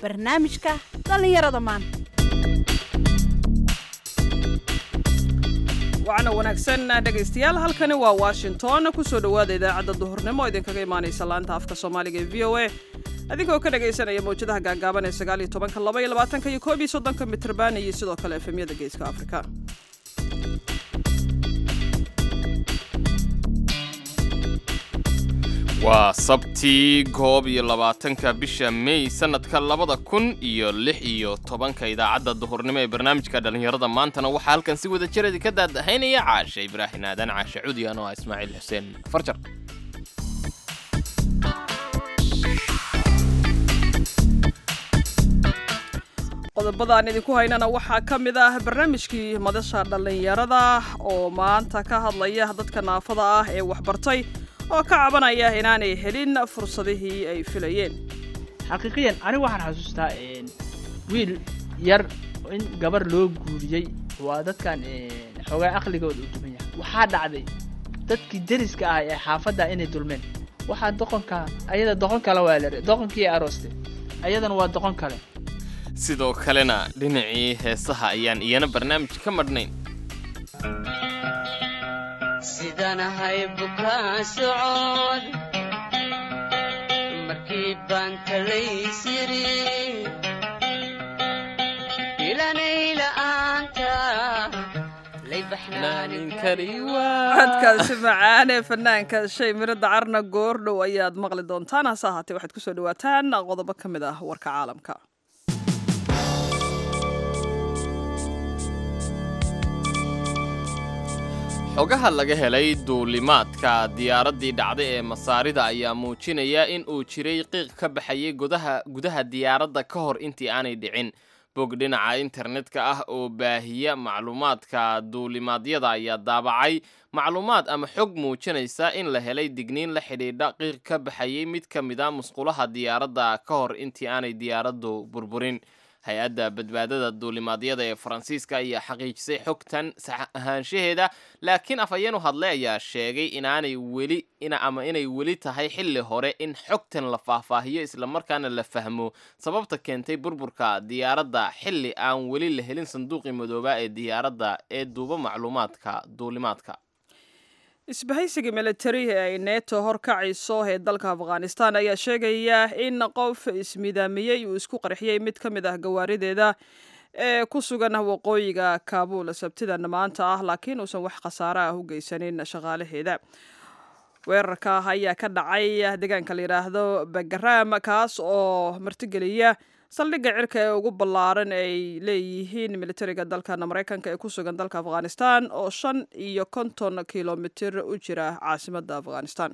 barnaamijka dhallinyarada maanta wacna wanaagsan dhegaystayaal halkani waa washington kusoo dhowaada idaacadda duhurnimo oo idinkaga imaanaysa laanta afka soomaaliga ee v o a adinkoo ka dhagaysanaya mawjadaha gaagaaban ee sagaal iyo tobanka laba iyo labaatanka iyo koob iyo soddonka mitrban iyo sidoo kale efemyada geeska afrika waa sabtii koob iyo labaatanka bisha mey sanadka labada kun iyo lix iyo tobanka idaacadda duhurnimo ee barnaamijka dhallinyarada maantana waxaa halkan si wada jiradi ka daadahaynaya caashe ibraahin aadan caashe cudiyan oo ah ismaaciil xuseen farjar qodobada aan idinku haynana waxaa ka mid ah barnaamijkii madasha dhallinyarada oo maanta ka hadlaya dadka naafada ah ee waxbartay oo ka cabanaya inaanay helin fursadihii ay filayeen xaqiiqiyan anigu waxaan xasuustaa wiil yar in gabar loo guuriyey waa dadkan xoogaa aqligooda u duman yahay waxaa dhacday dadkii deriska ah ee xaafadda inay dulmeen waxaa doqonka ayada doqon kale waa la doqonkii arooste ayadana waa doqon kale sidoo kalena dhinacii heesaha ayaan iyana barnaamij ka madhnayn sidanahay bukaa socod markii baan talaysiri ilanayla-aanta lay baxnaanin kari codkaasi macaan ee fanaanka shay mirada carna goordhow ayaad maqli doontaan hase ahaatee waxaad kusoo dhawaataan qodobo ka mid ah warka caalamka xogaha laga helay duulimaadka diyaaraddii dhacday ee masaarida ayaa muujinaya in uu jiray qiiq ka baxayay gudaha gudaha diyaaradda ka hor intii aanay dhicin bog dhinaca internetka ah oo baahiya macluumaadka duulimaadyada ayaa daabacay macluumaad ama xog muujinaysa in la helay digniin la xidhiidha qiiq ka baxayay mid ka mid a musqulaha diyaaradda ka hor intii aanay diyaaraddu burburin hay-adda badbaadada duulimaadyada ee faransiiska ayaa xaqiijisay xogtan sax ahaanshaheeda laakiin afhayeenu hadle ayaa sheegay inaanay weli ama inay weli tahay xilli hore in xogtan la faahfaahiyo islamarkaana la fahmo sababta keentay burburka diyaaradda xilli aan weli la helin sanduuqii madoobaa ee diyaaradda ee duuba macluumaadka duulimaadka isbahaysiga militari ee ay neeto horkacayso ee dalka afghanistan ayaa sheegaya in qof ismidaamiyey uu isku qarxiyey mid ka mid ah gawaarideeda ee ku sugan waqooyiga kaabuul sabtidan maanta ah laakiin uusan wax khasaare ah u geysanin shaqaalaheeda weerarka ayaa ka dhacay deegaanka la yidhaahdo bagaraam kaas oo martigeliya saldhigga cirka ee ugu ballaaran ay leeyihiin militariga dalkan maraykanka ee ku sugan dalka afghanistan oo shan iyo konton kilomitir u jira caasimadda afghanistan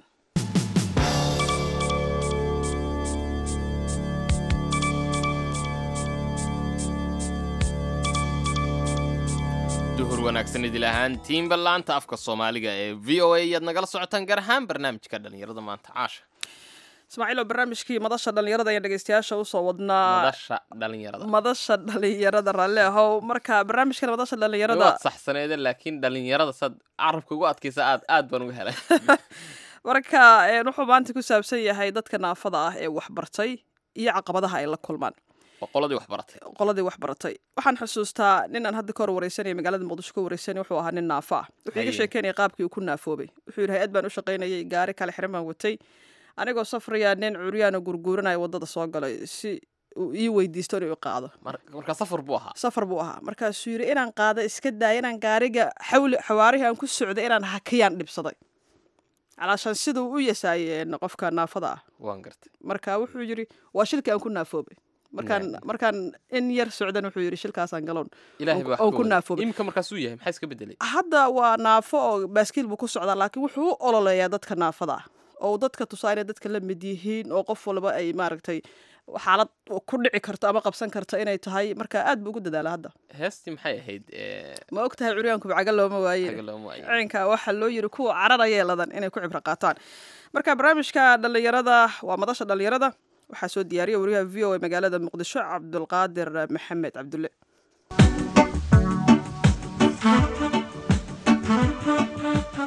duhur wanaagsan idil ahaantiinba laanta afka soomaaliga ee v o a ayaad nagala socotaan gaar ahaan barnaamijka dhallinyarada maanta caasha ismaaciilo barnaamijkii madasha dhallinyarada ayaan dhegeystayaasha usoo wadnaa madasha dhallinyarada madasha dhallinyarada raalli ahow marka barnaamijkan madasha dhallinyarada waad saxsaneede laakiin dhallinyarada saad carabka ugu adkaysa aad aad baan uga helay marka wuxuu maanta ku saabsan yahay dadka naafada ah ee waxbartay iyo caqabadaha ay la kulmaan waa qoladii waxbaratay qoladii waxbaratay waxaan xusuustaa nin aan hadda ka hor wareysanaya magaalada muqdisho ka wareysanay wuxuu ahaa nin naafa ah wuxuu iga Haye. sheekeynaya qaabkii uu ku naafoobay wuxuu yidhi hay-ad baan u shaqaynayay gaari kale xiran baan watay anigoo safraya nin curyaana gurguuranaya waddada soo galay si uu ii weydiisto inuu i qaado Mar- marka safar buu ahaa safar buu ahaa markaasuu yidhi inaan qaado iska daaya inaan gaariga xawli xawaarihii aan ku socday inaan hakiyaan dhibsaday calaashaan siduu u yasaayeen qofka naafada ah waan gartay marka wuxuu yidhi waa shilkii aan ku naafoobay markaan markaan in yar socdan wuxuu yidhi shilkaasaan galoon ilaahay baa oon wax ku ka naafoobay imika markaasuu yahay maxaa iska bedelay hadda waa naafo oo baaskiil buu ku socdaa laakiin wuxuu u ololeeyaa dadka naafada ah oo uu dadka tusaa inay dadka la mid yihiin oo qof walba ay maaragtay xaalad ku dhici karto ama qabsan karto inay tahay marka aad buu ugu dadaala hadda heestii maxay ahayd ee, ma og tahay curyaanku bacaga looma waaye xagga looma waayo. ciinka waxaa loo yiri kuwa cararaya ladan inay ku cibro qaataan marka barnaamijka dhallinyarada waa madasha dhallinyarada waxaa soo diyaariya wariyaha v o a magaalada muqdisho cabdulqaadir maxamed cabdulle kulan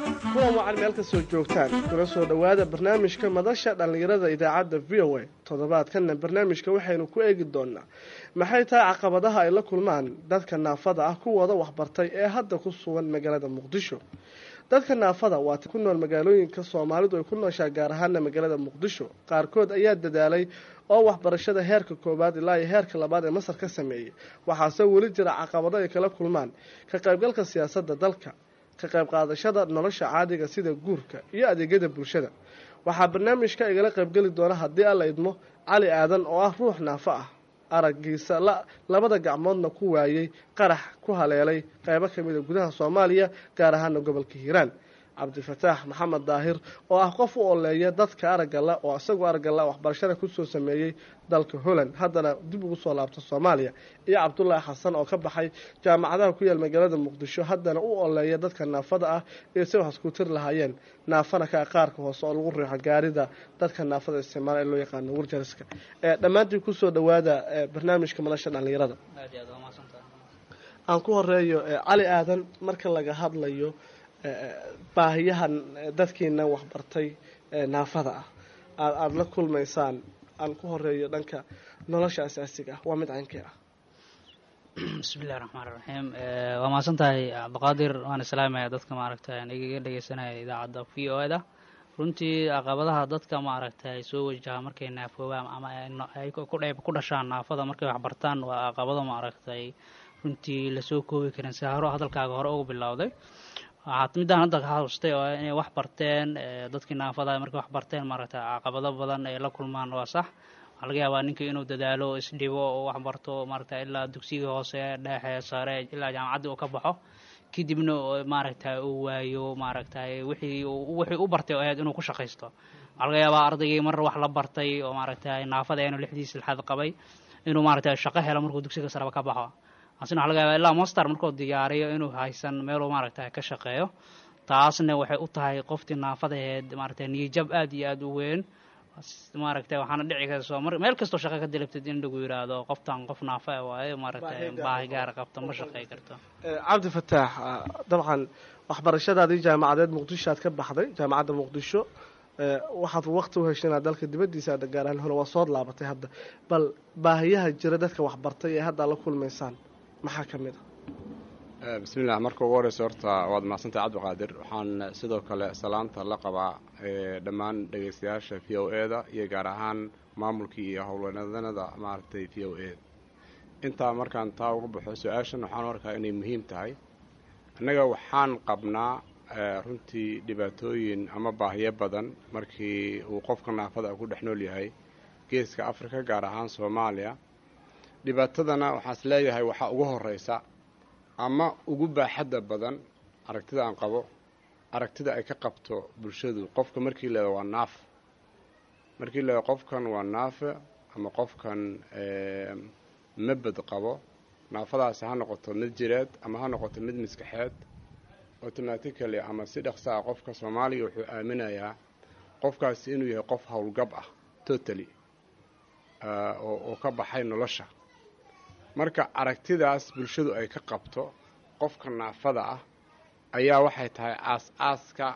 kulan wacan meel kastoo joogtaan kuna soo dhowaada barnaamijka madasha dhallinyarada idaacadda v o a toddobaadkanna barnaamijka waxaynu ku eegi doonaa maxay tahay caqabadaha ay la kulmaan dadka naafada ah kuwooda waxbartay ee hadda ku sugan magaalada muqdisho dadka naafada waa ku nool magaalooyinka soomaalidu ay ku nooshaa gaar ahaana magaalada muqdisho qaarkood ayaa dadaalay oo waxbarashada heerka koowaad ilaa iyo heerka labaad ee masar ka sameeyey waxaase weli jira caqabado ay kala kulmaan ka qaybgalka siyaasadda dalka ka qayb qaadashada nolosha caadiga sida guurka iyo adeegyada bulshada waxaa barnaamijka igala qaybgeli doona haddii alla idmo cali aadan oo ah ruux naafo ah araggiisa labada gacmoodna ku waayey qarax ku haleelay qaybo ka mida gudaha soomaaliya gaar ahaana gobolka hiiraan cabdifataax maxamed daahir oo ah qof u oleeya dadka araggala oo isagoo araggala waxbarashada kusoo sameeyey dalka holland haddana dib ugu soo laabta soomaaliya iyo cabdulaahi xasan oo ka baxay jaamacadaha ku yaal magaalada muqdisho haddana u oleeya dadka naafada ah iyo si wax isku tir lahaayeen naafana ka qaarka hoose oo lagu riixo gaarida dadka naafada isticmaala ee loo yaqaano warjariska dhammaantii kusoo dhawaada barnaamijka madasha dhallinyarada aan ku horeeyo cali aadan marka laga hadlayo baahiyahan dadkiina waxbartay naafada ah aad aada la kulmaysaan aan ku horeeyo dhanka nolosha asaasiga ah waa mid caynkee ah bismillahi raxmaan raxiim waa mahadsan tahay cabdiqaadir waan islaamaya dadka maaragtay aan igaga dhegeysanaya idaacadda v o e da runtii caqabadaha dadka maaragtay soo wajaha markay naafoobaan ama ay ku dhashaan naafada markay waxbartaan waa caqabado maaragtay runtii lasoo koobi karin si haro hadalkaaga hore ugu bilowday waxaad midaan hadda ka xasuustay oo inay wax barteen dadkii naafada markay wax barteen maaragtay caqabado badan ay la kulmaan waa sax waxaa laga yaabaa ninkii inuu dadaalo isdhibo oo wax barto maaragtay ilaa dugsigii hoose dhexe sare ilaa jaamacaddii uu ka baxo kadibna maaragtay uu waayo maaragtay wixii wixii u bartay oo ahayd inuu ku shaqaysto waxaa laga yaabaa ardaygii mar wax la bartay oo maaragtay naafada inuu lixdiis lixaad qabay inuu maaragtay shaqo helo markuu dugsiga sareba ka baxo asina waxa laga yaabaa ilaa master markuu diyaariyo inuu haysan meeluu maaragtay ka shaqeeyo taasna waxay u tahay qoftii naafadaheed maaragtay niyajab aad iyo aada u weyn maaragtay waxaana dhici karta mar meel kastoo shaqo ka dalabtid in lagu yidhaahdo qoftan qof naafa waaye maaragtay baahi gaara qabto ma shaqey karto cabdi fataax dabcan waxbarashadaadii jaamacadeed muqdisho aad ka baxday jaamacadda muqdisho waxaad waqti u heshay inaad dalka dibaddiisa aad gaaraan hore waa sood laabatay hadda bal baahiyaha jira dadka waxbartay ee hadda la kulmaysaan maxaa ka mid a bismillah marka ugu horeysa horta waad mahadsantahay cabdiqaadir waxaan sidoo kale salaanta la qabaa dhammaan dhegeystayaasha v o e da iyo gaar ahaan maamulkii iyo howlanadanada maaragtay v o e intaa markaan taa uga baxo su-aashan waxaan u arkaa inay muhiim tahay annaga waxaan qabnaa runtii dhibaatooyin ama baahiyo badan markii uu qofka naafada ku dhex nool yahay geeska afrika gaar ahaan soomaaliya dhibaatadana waxaas leeyahay waxaa ugu horeysa ama ugu baaxadda badan aragtida aan qabo aragtida ay ka qabto bulshadu qofka markii leeda waa naaf markii leeda qofkan waa naafe ama qofkan mabad qabo naafadaasi ha noqoto mid jireed ama ha noqoto mid maskaxeed automatically ama si dhaqsa ah qofka soomaaliga wuxuu aaminayaa qofkaasi inuu yahay qof howlgab ah totally oo ka baxay nolosha marka aragtidaas bulshadu ay ka qabto qofka naafada ah ayaa waxay tahay aas-aaska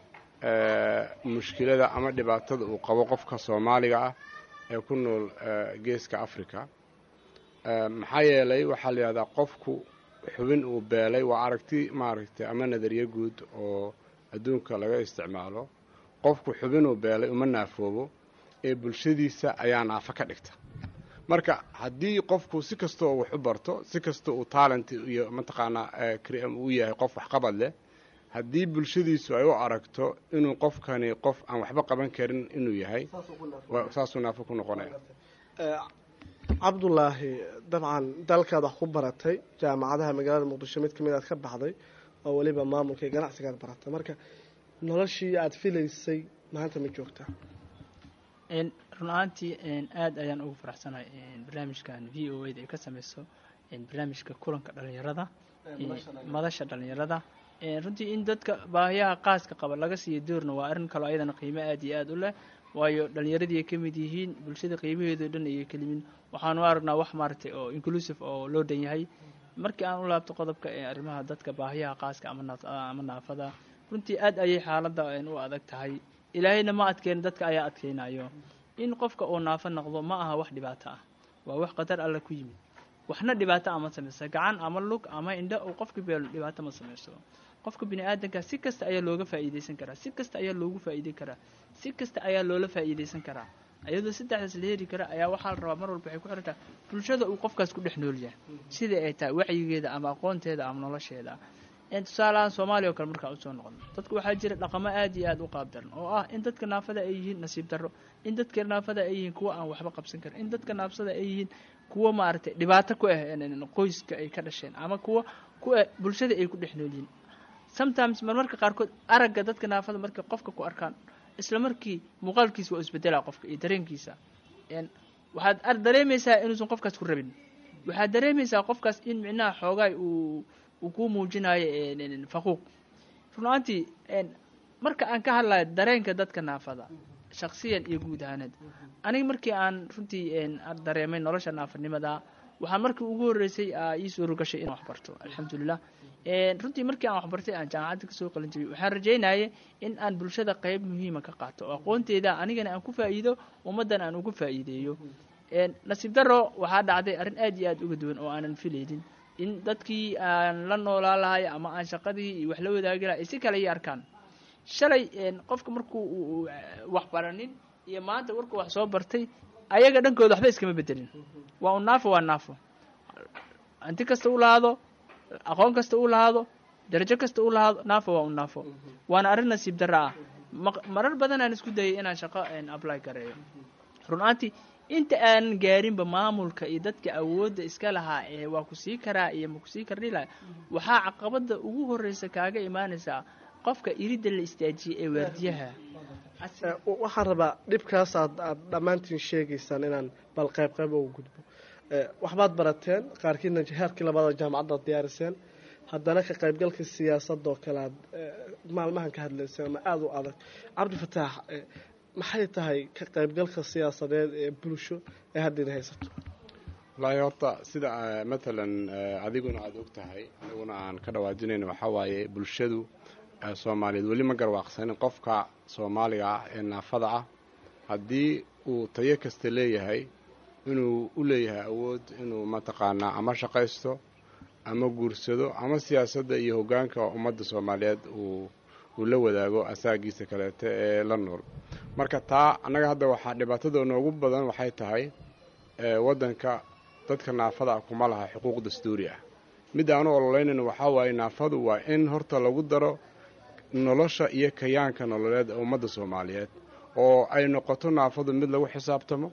mushkilada ama dhibaatada uu qabo qofka soomaaliga ah ee ku nool geeska africa maxaa yeelay waxaa la yidhahdaa qofku xubin uu beelay waa aragti maaragtay ama nadariyo guud oo adduunka laga isticmaalo qofku xubin uu beelay uma naafoobo ee bulshadiisa ayaa naafo ka dhigta marka haddii qofku si kastoo wax u barto si kastoo uu talent iyo mataqaanaa uu yahay qof waxqabad leh haddii bulshadiisu ay u aragto inuu qofkani qof aan waxba qaban karin inuu yahay saasuu naafo ku noqonaya cabdulaahi dabcan dalkaad wax ku baratay jaamacadaha magaalada muqdisho mid kamid aad ka baxday oo weliba maamulka iyo ganacsigaad baratay marka noloshii aad filaysay maanta ma joogtaa run ahaantii aada ayaan ugu faraxsanahay barnaamijkan v o a da ay ka sameyso barnaamijka kulanka dhalinyarada madasha dhalinyarada runtii in dadka baahiyaha qaaska qaba laga siiyo doorna waa arrin kaloo ayadana qiimo aada iyo aada u leh waayo dhalinyaradii ay ka mid yihiin bulshada qiimaheedao dhan ayay ka limin waxaanu aragnaa wax maaragtay oo inclusive oo loo dhan yahay markii aan u laabto qodobka ee arrimaha dadka baahiyaha qaaska ama naafada runtii aad ayay xaaladda een, u adag tahay ilaahayna ma adkeyn dadka ayaa adkeynayo in qofka uu naafo noqdo ma aha wax dhibaato ah waa wax qatar alla ku yimid waxna dhibaato ama samaysa gacan ama lug ama indho uu qofka beelo dhibaato ma samayso qofka bini aadanka si kasta ayaa looga faa'iidaysan karaa si kasta ayaa loogu faa'iiday karaa si kasta ayaa loola faa'iidaysan karaa iyadoo saddexdaas la heri kara ayaa waxaa la rabaa mar walba waxay ku xiran tahay bulshada uu qofkaas ku dhex nool yahay sida ay tahay wacyigeeda ama aqoonteeda ama nolosheeda een tusaalahaan soomaaliya oo kale markaa usoo noqono dadku waxaa jira dhaqamo aad iyo aad u qaab daran oo ah in dadka naafada ay yihiin nasiib darro in dadka naafada ay yihiin kuwa aan waxba qabsan karin in dadka naafsada ay yihiin kuwa maaragtay dhibaato ku ah een, een, qoyska ay ka dhasheen ama kuwa ku ah bulshada ay ku dhex nool yihiin sometimes marmarka qaarkood aragga dadka naafada markay qofka ku arkaan isla markii muuqaalkiisa waa isbedelaa qofka iyo dareenkiisa een waxaad ar dareemaysaa inuusan qofkaas ku rabin waxaad dareemaysaa qofkaas in micnaha xoogaay uu uu ku muujinayo een, een, faquuq runaantii een marka aan ka hadlayo dareenka dadka naafada shaksiyan iyo guud ahaaneed aniga markii aan runtii een aan dareemay nolosha naafanimada waxaan markii ugu horreysay aa ii suuro gashay inaan wax barto alxamdulilah een runtii markii aan waxbartay aan jaamacadda kasoo qalin jabiyey waxaan rajeynayay in aan bulshada qayb muhiima ka qaato oo aqoonteeda anigana aan ku faa'iido ummaddan aan ugu faa'iideeyo een nasiib darro waxaa dhacday arrin aad iyo aad uga duwan oo aanan filaynin in dadkii aan la noolaa lahay ama aan shaqadii iyo wax la wadaagi lahay ay si kale ii arkaan shalay een qofka markuu uu- uu wax baranin iyo maanta warkuu wax soo bartay ayaga dhankooda waxba iskama bedelin waa un naafo waa naafo hanti kasta u lahaado aqoon kasta u lahaado darajo kasta u lahaado naafo waa un naafo waana arrin nasiib darro ah maq- marar badan aan isku dayay inaan shaqo een, apply gareeyo runaantii inta aanan gaarinba maamulka iyo dadka awoodda iska lahaa ee waa ku sii karaa iyo ma ku sii kardhi laha waxaa caqabada ugu horreysa kaaga imaanaysaa qofka iridda la istaajiyey ee waardiyaha Eh, w- waxaan rabaa dhibkaas aad aad dhammaantiin sheegaysaan inaan bal qayb qayb ugu gudbo Eh, waxbaad barateen qaarkiina heerkii labada jaamacaddaad diyaariseen haddana ka qaybgalka siyaasadda oo kale aad eh, maalmahan ka hadlayseen ama aada u adag cabdifataax eh, maxay tahay ka qaybgalka siyaasadeed ee bulsho ee haddiina haysato wallaahi horta sida eh, matalan eh, adiguna aada og tahay aniguna aan ka dhawaajinayno waxaa waaye bulshadu eh, soomaaliyeed weli ma garwaaqsanin qofka soomaaliga ah ee naafada ah haddii uu tayo kasta leeyahay inuu u leeyahay awood inuu mataqaanaa ama shaqaysto ama guursado ama siyaasadda iyo hoggaanka ummadda soomaaliyeed uu uu la wadaago asaagiisa kaleete ee la nool marka taa annaga hadda waxaa dhibaatada noogu badan waxay tahay ee waddanka dadka naafada ah kuma laha xuquuq dastuuri ah mid aanu ololeynayno waxaa waaye naafadu waa in horta lagu daro nolosha iyo kayaanka nololeed ee ummadda soomaaliyeed oo ay noqoto naafadu mid lagu xisaabtamo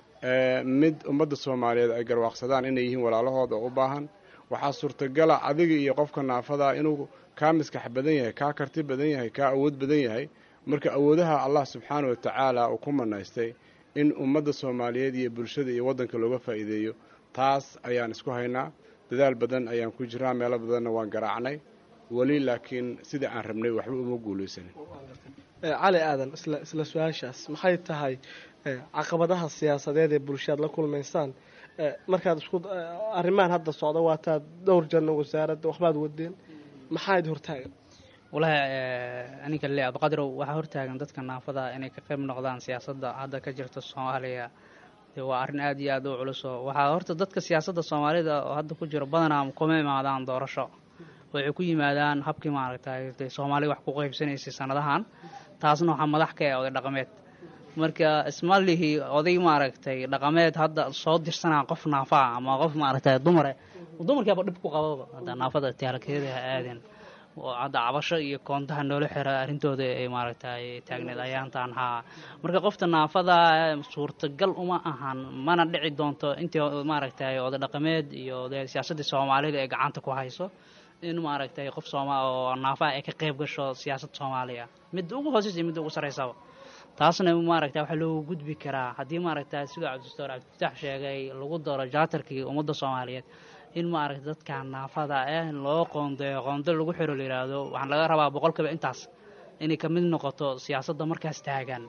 ee mid ummadda soomaaliyeed ay garwaaqsadaan inay yihiin walaalahooda oo u baahan waxaa suurtagala adiga iyo qofka naafada inuu kaa miskax badan yahay kaa karti badan yahay kaa awood badan yahay marka awoodaha allah subxaana wa tacaala uu ku manaystay in ummadda soomaaliyeed iyo bulshada iyo waddanka looga faa'iideeyo taas ayaan isku haynaa dadaal badan ayaan ku jiraa meelo badanna waan garaacnay weli laakiin sida aan rabnay waxba uma guulaysanin Eh, cali aadan isla isla su-aashaas maxay tahay eh, caqabadaha siyaasadeed ee bulshadaad la kulmaysaan Eh, markaad isku eh, arrimahan hadda socda waataad dhowr janno wasaaradda waxbaad wadeen maxaa idi hortaagan walahi aninka le abqadirow waxaa hortaagan dadka naafada inay ka qayb noqdaan siyaasadda hadda ka jirta soomaaliya dee waa arrin aad iyo aad u culuso waxaa horta dadka siyaasadda soomaalida oo hadda ku jiro badanaa kuma imaadaan doorasho waxay ku yimaadaan habkii maaragtay dee soomaaliya wax ku qaybsanaysay sanadahan taasna waxaa madax ka ah oday dhaqameed marka isma lihi oday maaragtay dhaqameed hadda soo dirsanaa qof naafaa ama qof maaragtay dumare dumarkiiba dhib ku qababa hadda naafada taalkeeda ha aadeen oo hadda cabasho iyo koontaha noola xira arrintooda ay maaragtay taagneed ayaantaan haa marka qofta naafada suurtagal uma ahan mana dhici doonto intii maaragtay oday dhaqameed iyo dee siyaasaddii soomaalida ee gacanta ku hayso in maaragtay qof sooma oo naafaha ay ka qayb gasho siyaasad soomaaliya midda ugu hooseysa iyo midda ugu sarreysaba taasna maaragta waxaa loogu gudbi karaa haddii maaragta siduu cabdistoor cabdifatax sheegay lagu daro jaatarkii ummadda soomaaliyeed in maaragta dadka naafada ah loo qoondeeyo qoonde lagu xiro la yidhaahdo waxaan laga rabaa boqolkiiba intaas inay ka mid noqoto siyaasadda markaas taagan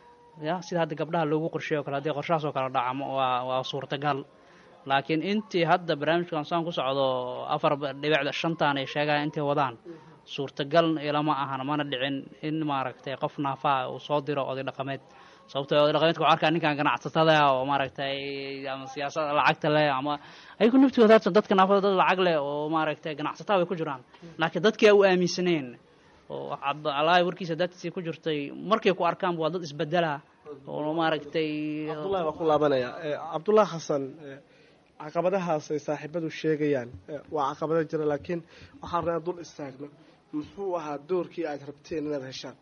ya sida hadda gabdhaha loogu qorsheeyo o kale haddii qorshahaas oo kale dhacmo waa waa suurtagal laakiin intii hadda barnaamijkan saan ku socdo afar dhibicda shantan ay sheegaan intay wadaan suurtagal ilama ahan mana dhicin in maaragtay qof naafaa uu soo diro oday dhaqameed sababtoo oday dhaqameedka waxaa arkaa ninkan ganacsatada oo maaragtay ama siyaasada lacagta leh ama ayagu naftooda hata dadka naafada dad lacag leh oo maaragtay ganacsataa way ku jiraan laakiin dadkii a u aaminsaneen oo cabdalaahi warkiisa dadkiisii ku jirtay markay ku arkaan waa dad isbedela oo maaragtay cabdullahi baa ku laabanaya cabdullahi xasan caqabadahaas ay saaxiibadu sheegayaan waa caqabado jira laakiin waxaan rabaa dul istaagno muxuu ahaa doorkii aad rabteen inaad heshaan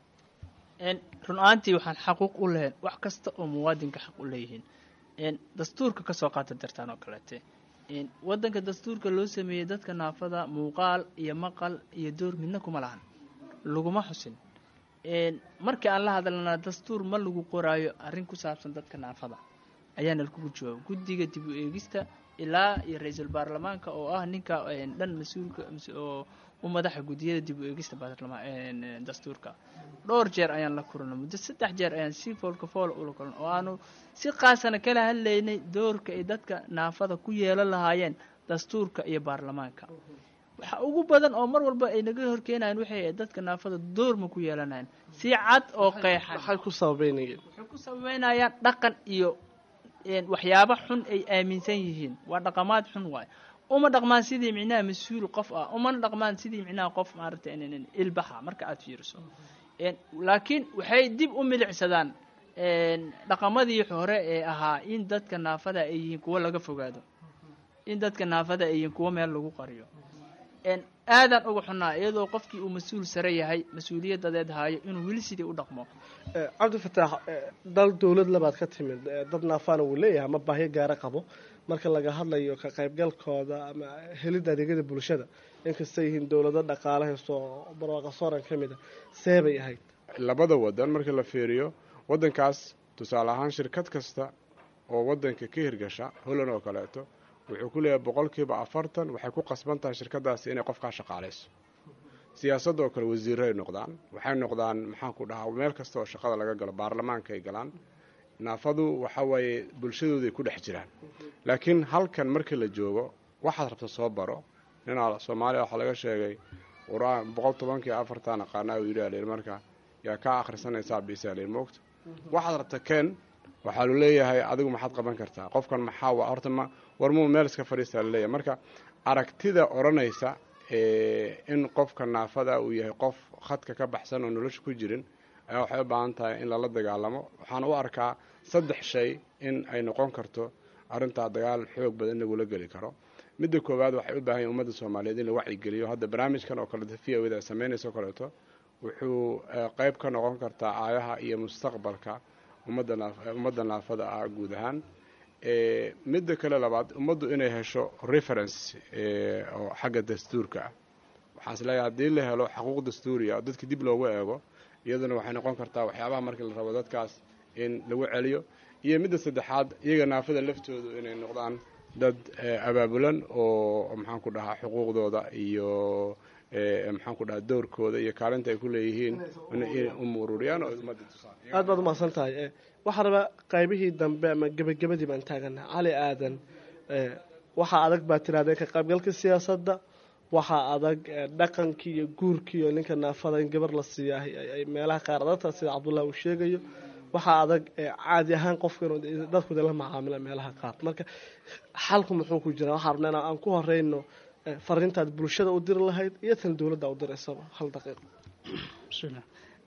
run ahaantii waxaan xaquuq u lehayn wax kasta oo muwaadinka xaq u leeyihiin dastuurka kasoo qaata dartaan oo kaleete wadanka dastuurka loo sameeyey dadka naafada muuqaal iyo maqal iyo door midna kuma lahan laguma xusin markii aan la hadalnaa dastuur ma lagu qoraayo arrin ku saabsan dadka naafada ayaana lagugu jawaaba guddiga dib u eegista ilaa iyo ra-iisul baarlamaanka oo ah ninka dhan mas-uulka oo u madaxa guddiyada dib u eegista baarlamaan dastuurka dhowr jeer ayaan la kulanay muddo saddex jeer ayaan si foolka foola ula kulan oo aanu si qaasana kala hadlaynay doorka ay dadka naafada ku yeelan lahaayeen dastuurka iyo baarlamaanka waxa ugu badan oo mar walba ay naga horkeenayan waxay ahayd dadka naafada door ma ku yeelanayan si cad oo qeexan maxay ku sababeynayeen waxay ku sababeynayaan dhaqan iyo waxyaabo xun ay aaminsan yihiin waa dhaqamaad xun waay uma dhaqmaan sidii micnaha mas-uul qof ah umana dhaqmaan sidii micnaha qof maaragtay ilbaxa marka aada fiiriso laakiin waxay dib u milicsadaan dhaqamadii hore ee ahaa in dadka naafada ay yihiin kuwo laga fogaado in dadka naafada ay yihiin kuwo meel lagu qariyo aadaan uga xunnaa iyadoo qofkii uu mas-uul sare yahay mas-uuliyadadeed haayo inuu weli sidii u dhaqmo cabdifataax dal dowlad labaad ka timid dad naafaana wuu leeyahay ama baahyo gaara qabo marka laga hadlayo ka qaybgalkooda ama helidda adeegyada bulshada inkastay yihiin dowlado dhaqaale haysto oo barwaaqa sooran ka mid a see bay ahayd labada wadan markii la fiiriyo wadankaas tusaale ahaan shirkad kasta oo wadanka ka hirgasha holland oo kaleeto wuxuu ku leeyahay boqolkiiba afartan waxay ku qasban tahay shirkadaasi inay qofkaa shaqaalayso siyaasadda oo kale wasiiray noqdaan waxay noqdaan maxaan ku dhahaa meel kasta oo shaqada laga galo baarlamaanka ay galaan naafadu waxa waaye bulshadooday ku dhex jiraan laakiin halkan markii la joogo waxaad rabta soo baro ninaa soomaaliya waxaa laga sheegay qur-aan boqol tobankii afartan aqaanaa uu yidhi alin marka yaa kaa akhrisanaysaa bisalin moogta waxaad rabta ken waxaa lu leeyahay adigu maxaad qaban kartaa qofkan maxaa horta ma warmuu meel iska fadhiistaa laleeyahay marka aragtida odhanaysa in qofka naafada uu yahay qof khadka ka baxsan oo nolosha ku jirin ayaa waxay u baahan tahay in lala dagaalamo waxaan u arkaa saddex shay in ay noqon karto arrintaa dagaal xoog badan lagula geli karo midda koowaad waxay u baahan yahin ummadda soomaaliyeed in la wacyigeliyo hadda barnaamijkan oo kaleeto v o da ay samaynaysa o kaleeto wuxuu qeyb ka noqon kartaa aayaha iyo mustaqbalka ummadda naaf ummadda naafada ah guud ahaan midda kale labaad ummaddu inay hesho reference oo xagga dastuurka ah waxaan is leeyahay haddii la helo xaquuq dastuuriya oo dadka dib loogu eego iyaduna waxay noqon kartaa waxyaabaha markii la rabo dadkaas in lagu celiyo iyo midda saddexaad iyaga naafada laftoodu inay noqdaan dad abaabulan oo maxaan ku dhahaa xuquuqdooda iyo maxaan ku dhahaa doorkooda iyo kaalinta ay ku leeyihiin inay umururiyaan oo ummadda tusaan aad baad umahadsan tahay waxaa rabaa qaybihii dambe ama gebagabadii baan taagana cali aadan waxaa adag baa tirahdeen ka qaybgalka siyaasadda waxaa adag dhaqankii iyo guurkii iyo ninka naafada in gabar la siiya ay meelaha qaar adagta sida cabdullah uu sheegayo waxaa adag caadi ahaan qofka inuu dadkooda la macaamila meelaha qaar marka xalku muxuu ku jiraa waxaa rabnaa in aan ku horeyno fariintaad bulshada u diri lahayd iyo tan dowladda u diraysaba hal daqiiqo bismillah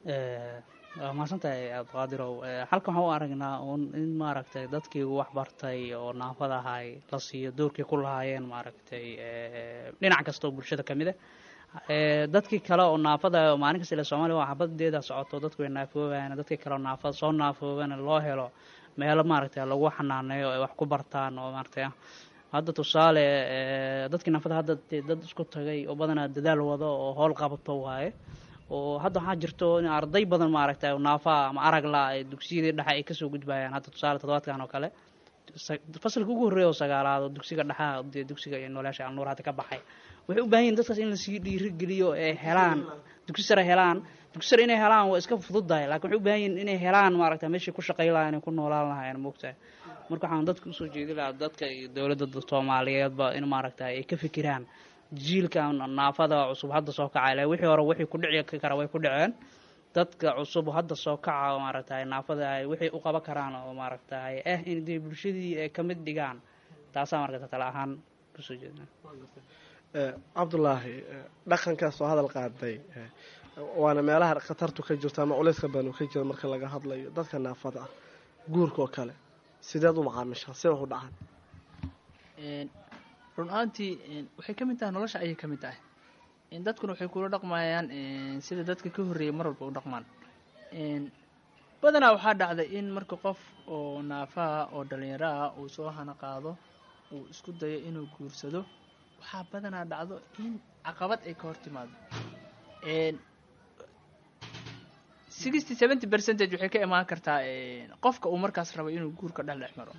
waa mahadsantahay abdiqaadirow halkan waxaan u aragnaa un in maaragtay dadkii wax bartay oo naafada ahay la siiyo doorkii ku lahaayeen maaragtay dhinac kasta oo bulshada ka mid ah dadkii kale oo naafada maalin kasta ila soomaliya waa xabadeeda socoto dadku way naafoobayaan dadkii kale oo naafada soo naafoobana loo helo meelo maaragtay lagu xanaaneeyo ay wax ku bartaan oo maaragtay hadda tusaale dadkii naafada hadda dad isku tagay oo badanaa dadaal wado oo howl qabato waaye oo hadda waxaa jirto in arday badan maaragtay naafa ama aragla ay dugsiyadii dhexe ay kasoo gudbayaan hadda tusaale toddobaadkan oo kale fasalka ugu horreeya oo sagaalaad oo dugsiga dhexaha dee dugsiga iyo nooleyaasha alnuur hadda ka baxay waxay u baahan yihin dadkaas in lasii dhiirigeliyo ee helaan dugsi sare helaan dugsi sare inay helaan waa iska fududahay lakin waxay u baahan yihin inay helaan maaragta meeshay ku shaqay lahayen ku noolaan lahayen moogtahay marka waxaan dadka usoo jeedi lahaa dadka iyo dowladda soomaaliyeedba in maaragta ay ka fikiraan jiilkan naafada cusub hadda soo kacay le wixii hore wixii ku dhici kara way ku dhaceen dadka cusub hadda soo kaca maaragtay naafada ay wixii u qaban karaan oo maaragtay eh in dee bulshadii ay ka mid dhigaan taasaa marka tala ahaan kusoo jeedna Eh, cabdulaahi eh, dhaqankaas oo hadal qaaday eh, waana meelaha khatartu ka jirto ama culayska badan uu ka jiro marka laga hadlayo dadka naafada ah guurka oo kale sideed u macaamishaa see wax u dhacaan Een, run ahaantii een, waxay ka mid tahay nolosha ayay ka mid tahay Een, dadkuna waxay kula dhaqmayaan een, sida dadka ka horreeyay mar walba u dhaqmaan Een, badanaa waxaa dhacday in marka qof oo naafaha oo dhalinyaro ah uu soo hana qaado uu isku dayo inuu guursado waxaa badanaa dhacdo in caqabad ay ka hor timaado Een, sixty seventy percentage waxay ka imaan kartaa een, qofka uu markaas rabo inuu guurka dhex dhex maro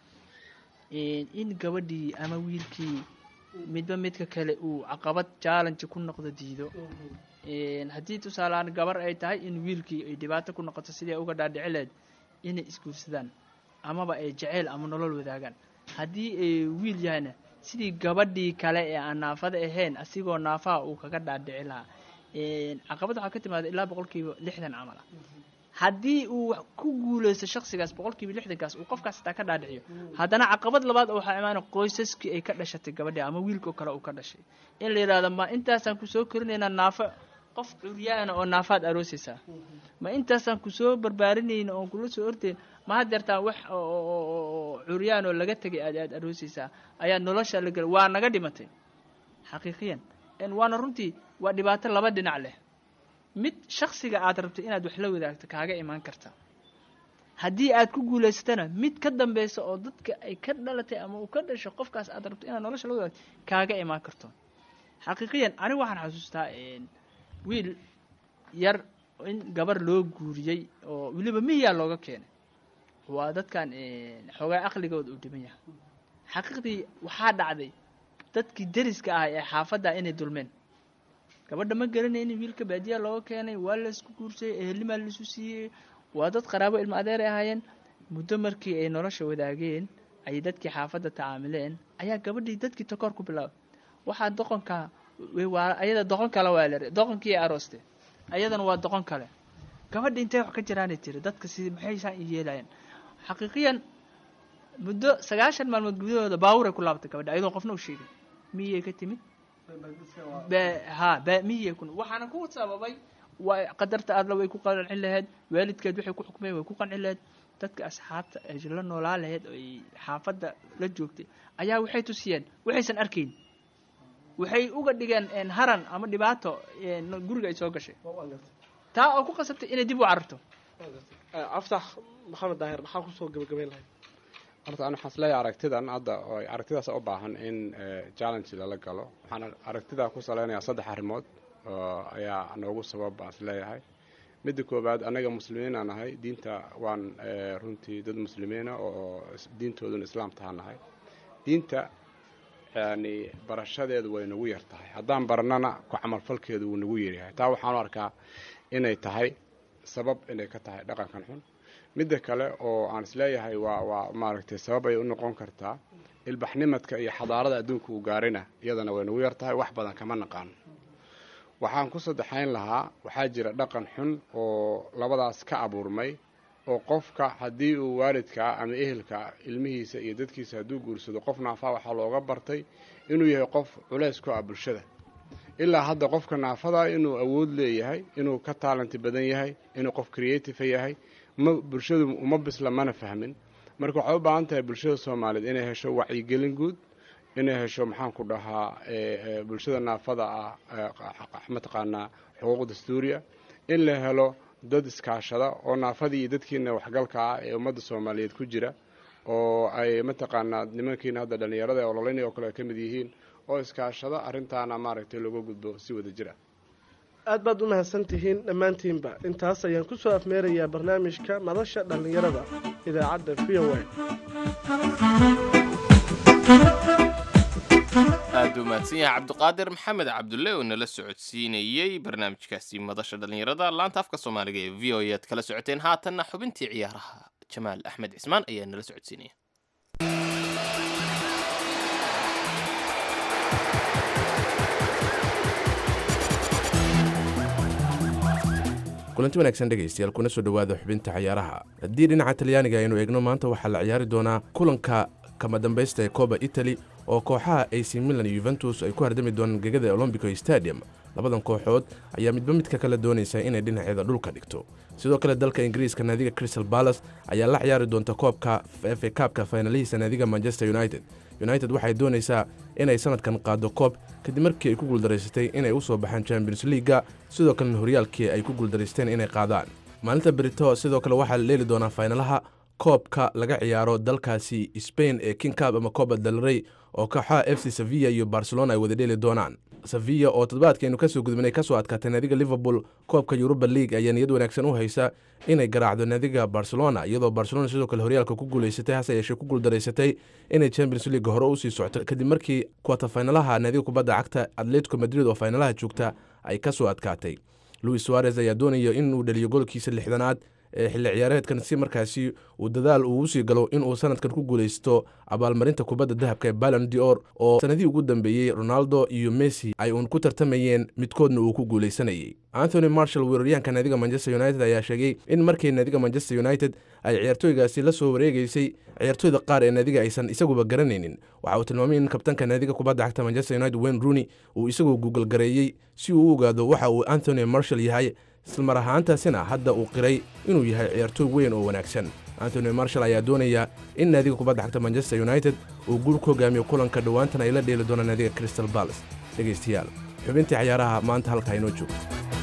Een, in gabadhii ama wiilkii midba midka kale uu caqabad challenge ku noqdo diido Een, haddii tusaaleaan gabar ay tahay in wiilkii ay dhibaato ku noqoto sidii ay uga dhaadhici lahayd inay isguursadaan amaba ay jeceyl ama nolol wadaagaan haddii ay wiil yahayna sidii gabadhii kale ee aan naafada ahayn asigoo naafaha uu kaga dhaadhici lahaa Een, caqabad waxaa ka timaada ilaa boqolkiiba lixdan camal ah haddii uu wax ku guuleysto shaksigaas boqolkiiba lixdankaas uu qofkaas xitaa ka dhaadhiciyo haddana caqabad labaad oo waxaa imaana qoysaskii ay ka dhashatay gabadhii ama wiilkoo kale uu ka dhashay in la yidhahdo ma intaasaan kusoo korinaynaa naafo qof curyaana oo naafaad aroosaysaa ma intaasaan kusoo barbaarinayna oon kula soo ordayn ma hadeertaan wax oo- oo oo- oo curyaan oo laga tegay aad aad aroosaysaa ayaa nolosha la gela waa naga dhimatay xaqiiqiyan En waana runtii waa dhibaato laba dhinac leh mid shaksiga aad rabto inaad wax la wadaagto kaaga imaan karta haddii aad ku guulaysatana mid ka dambeysa oo dadka ay ka dhalatay ama uu ka dhasho qofkaas aad rabto inaad nolosha la wadaagto kaaga imaan karto xaqiiqiyan anigu waxaan xasuustaa een, wiil yar in gabar loo guuriyey oo weliba miyaa looga keenay waa dadkan een, xoogaa aqligooda uu dhiban yahay xaqiiqdii waxaa dhacday dadkii deriska ah ee xaafadda inay dulmeen gabadha ma garanaynin wiilka baadiyaa looga keenay waa la isku guursayey ehelimaa laisu siiyey waa dad qaraabo ilmo adeer ay ahaayeen muddo markii ay nolosha wadaageen ayay dadkii xaafadda tacaamileen ayaa gabadhii dadkii takoor ku bilaabay waxaa doqonka way waa ayada doqon kale waa la doqonkii ay arooste ayadana waa doqon kale gabadha intay wax ka jiraanay tiri dadka si maxay saan i yeelayeen xaqiiqiyan muddo sagaashan maalmood gudahooda baaburay ku laabatay gabadha ayadoo qofna u sheegay miyay ka timid be ha be miyay kun waxaana ku sababay waa qadarta aadla way ku qancin lahayd waalidkeed waxay ku xukmeen way ku qancin lahayd dadka asxaabta ay la noolaa lahayd oo ay xaafadda la joogtay ayaa waxay tusiyeen waxaysan arkayn waxay uga dhigeen een, haran ama dhibaato een, guriga ay soo gashay taa oo ku qasabtay inay dib u cararto Eh, aftax maxamed daahir maxaa kusoo gabagabayn lahayd horta aan waxaan isleeyahay aragtidan hadda oo ay aragtidaas u baahan in eh, challenge lala galo waxaan aragtidaa ku saleynayaa saddex arrimood oo ayaa noogu sabab baan isleeyahay midda koowaad annaga muslimiin aan nahay diinta waan eh, runtii dad muslimiina oo is- diintooduna islaam tahaan nahay diinta yani barashadeedu way nagu yar tahay haddaan baranana ku camalfalkeedu wuu nagu yaryahay taa waxaan u arkaa inay tahay sabab inay ka tahay dhaqankan xun midda kale oo aan isleeyahay waa waa maaragtay sabab ay u noqon kartaa ilbaxnimadka iyo xadaarada adduunka uu gaarina iyadana way nagu yar tahay wax badan kama naqaano waxaan ku saddexayn lahaa waxaa jira dhaqan xun oo labadaas ka abuurmay oo qofka haddii uu waalidka ama ehelka ilmihiisa iyo dadkiisa hadduu guursado qof naafaa waxaa looga bartay inuu yahay qof culays ku ah bulshada ilaa hadda qofka naafada inuu awood leeyahay inuu ka taalanti badan yahay inuu qof creative yahay ma bulshadu uma bisla mana fahmin marka waxay u baahan tahay bulshada soomaaliyeed inay hesho wacyigelin guud inay hesho maxaan ku dhahaa eh, eh, bulshada naafada ah eh, qa- mataqaanaa xuquuq dastuuriya in la helo dad iskaashada oo naafadii iyo dadkiina waxgalka ah ee ummadda soomaaliyeed ku jira oo ay mataqaanaa nimankiina hadda dhallinyarada ee ololeynaya oo kale ay ka mid yihiin oo iskaashada arrintaana maaragtay looga gudbo si wada jir ah aad baad u mahadsan tihiin dhammaantiinba intaas ayaan kusoo afmeerayaa barnaamijka madasha dhallinyarada idaacadda v o a aad u mahadsan yahay cabdiqaadir maxamed cabdulle oo nala socodsiinayey barnaamijkaasi madasha dhallinyarada laanta afka soomaaliga ee v o e aad kala socoteen haatanna xubintii ciyaaraha jamaal axmed cismaan ayaa nala socodsiinaya kulanti wanaagsan dhegaystayaal kuna soo dhowaada xubinta cayaaraha haddii dhinaca talyaaniga aynu eegno maanta waxaa la ciyaari doonaa kulanka kama dambaysta ee koba italy oo kooxaha ac milan iyo yuventus ay ku hardami doonaan gegada olombico stadium labadan kooxood ayaa midba midka kale doonaysa inay dhinaceeda dhulka dhigto sidoo kale dalka ingiriiska naadiga crystal balas ayaa la ciyaari doonta koobka fa kaabka faynalihiisa naadiga manchester united united waxay doonaysaa inay sanadkan qaado koob kadib markii ay ku guuldaraysatay inay u soo baxaan champions leaga sidoo kalena horyaalkii ay ku guuldaraysteen inay qaadaan maalinta berito sidoo kale waxaa la dheeli doonaa faynalaha koobka laga ciyaaro dalkaasi spain ee king cab ama coba dalrey oo kooxaha f c sevilla iyo barcelona ay wada dheeli doonaan sevilla oo toddobaadkaynu kasoo gudbinay kasoo adkaatay naadiga liverpool koobka yuruba league ayaa niyad wanaagsan u haysa inay garaacdo naadiga barcelona iyadoo barcelona sidoo kale horyaalka ku guulaysatay hase yeeshee ku guuldaraysatay inay champions league hore usii socto kadib markii kuwata faynalaha naadiga kubadda cagta atletico madrid oo faynalaha joogta ay kasoo adkaatay louis suarez ayaa doonaya inuu dhaliyo golkiisa lixdanaad ee xilli ciyaareedkan si markaasi uu dadaal uu usii galo inuu sanadkan ku guulaysto abaalmarinta kubadda dahabka ee balon dior oo sanadihii ugu dambeeyey ronaldo iyo messi ay uun ku tartamayeen midkoodna uu ku guulaysanayay anthony marshall weeraryahanka naadiga manchester united ayaa sheegay in markii naadiga manchester united ay ciyaartooygaasi la soo wareegaysay ciyaartooyda qaar ee naadiga aysan isaguba garanaynin waxa uu tilmaamay in kabtanka naadiga kubadda cagta manchester united wayne rooney uu isagu guugalgareeyey si uu u ogaado waxa uu anthony marshall yahay islamar ahaantaasina hadda uu qiray inuu yahay ciyaartooy weyn oo wanaagsan antony marshall ayaa doonaya in naadiga kubadda cagta manchester united uu guul ku hogaamiyo kulanka dhowaantan ay la dheeli doonaan naadiga crystal balas dhegaystayaal xubintii cayaaraha maanta halkaa inoo joogto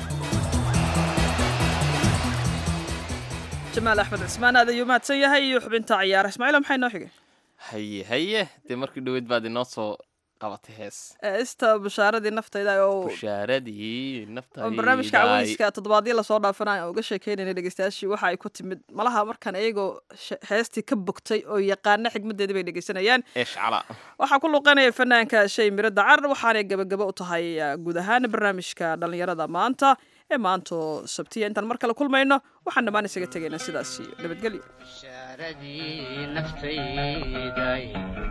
jamaal axmed cismaan aad ayuu mahadsan yahay iyo xubinta cayaara ismaaciil maxay noo xigay haye haye dee markii dhoweyd baad inoo soo qabatay hees ista bushaaradii naftayda oo bushaaradii oo naftayda barnaamijka caweyska toddobaadyo lasoo dhaafanaya oo uga sheekeynayna dhegeystayaashii waxa ay ku timid malaha markan iyagoo she- heestii ka bogtay oo yaqaana xigmadeedii bay dhegeysanayaan eshcala waxaa ku luuqanaya fanaanka shay miro dacar waxaanay gebagabo u tahay uh, guud ahaan barnaamijka dhallinyarada maanta ee maanto sabtiya intaan mar kale kulmayno waxaan dhammaan isaga tegaynaa sidaas iyo nabadgelyo bishaaradii naftayday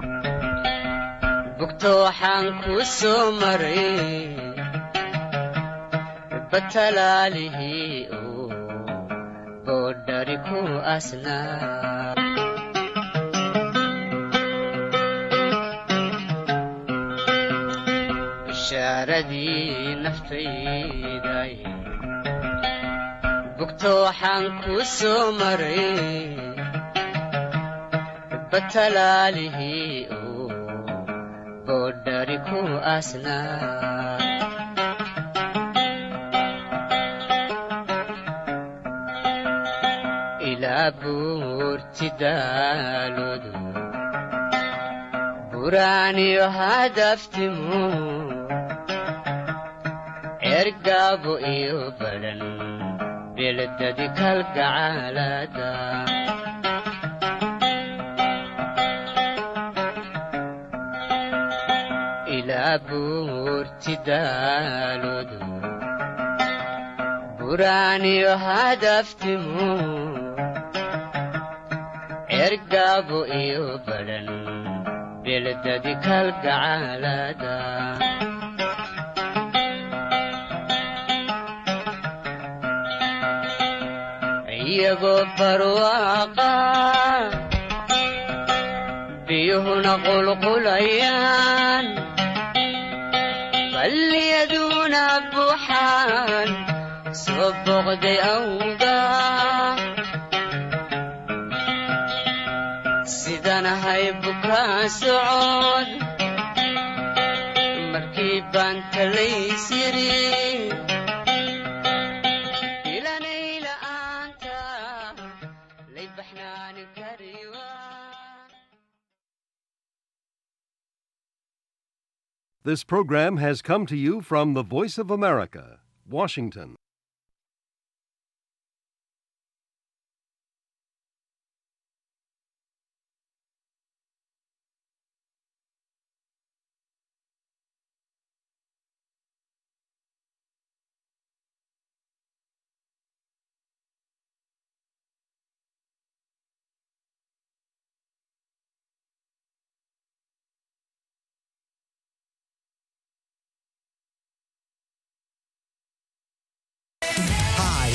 bugto waxaan ku soo maray batalaalihii oo boodhari ku asnaa bishaaradii naftayday bugto waxaan ku soo maray batalaalihii oo boodhari ku asnaa ilaa buurti daaloodu buraaniyo hadaftimu ergaabo iyo badhan beledadi kalgacaalada ilaa buurti daaloodu buraaniyo hadaftimu ergaabo iyo badhan beledadi kalgacaalada iyagoo barwaaqa biyuhuna qulqulayaan balliyaduna buuxaan soo boqday awga sidanahay bukaa socod markii baan talays yiri ilanay la'aanta lay baxnaani kariwa This program has come to you from the Voice of America, Washington.